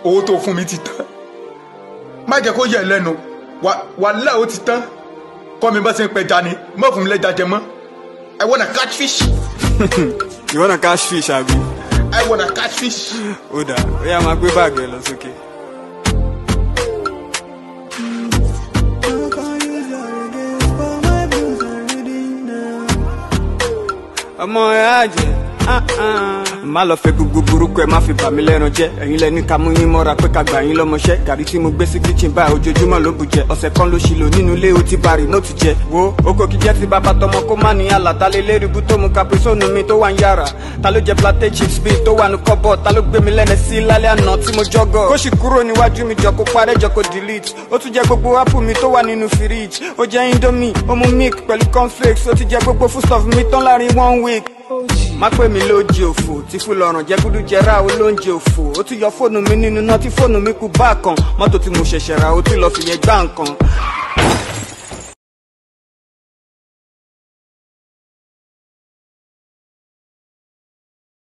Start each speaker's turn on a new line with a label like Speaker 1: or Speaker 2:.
Speaker 1: owó tó fún mi ti tán má jẹ́ kó yẹ lẹ́nu wàhálà ó ti tán kọ́ mi bá ṣe ń pẹja ni má fún mi lẹ́ja jẹ mọ́ I wanna catch fish
Speaker 2: you wanna catch fish àbí.
Speaker 1: I wanna catch fish.
Speaker 2: ó dà ó yá máa gbé báàgì ẹ lọ sókè. ọmọ ẹ á jẹ má lọ fẹ́ gbogbo burúkú ẹ má fi bà mí lẹ́ran jẹ́ ẹ̀yin lẹni ká mú yín mọ́ra pé ká gbà yín lọ́mọṣẹ́ gàrí tí mo gbé sí kitchen báyìí ojoojúmọ́ ló bù jẹ ọ̀sẹ̀ kan ló ṣì lò nínú ilé o ti bari ní òtún jẹ wo oko kìí jẹ́ ti bàbá tọmọ kó má ní àlà ta lé lérìbú tó mu caprisone mi tó wà ń yàrá ta ló jẹ plantain chips bíi tó wà ní kọ́bọ̀ ta ló gbé mi lẹ́nẹ̀ sí lálẹ́ àná tí mo jọ́gọ̀ kó sì kúrò níwájú mi jọ kó parẹ́ jọ kó delete ó tún jẹ gbogbo apple mi tó wà nínú fridge ó jẹ indomie ó mu milk pẹ̀lú cornflakes ó ti jẹ gbogbo foodstuff mi tán láàrin one week má pè mí lóúnjẹ òfò tí fún lọ́rùn jẹ́ gúdú jẹra olóúnjẹ òfò ó tún yọ fóònù mi nínú náà tí fóònù mi kú bá kan mọ́tò tí mo ṣẹ̀ṣẹ̀ ra ó tún lọ fìyẹn gbá nǹkan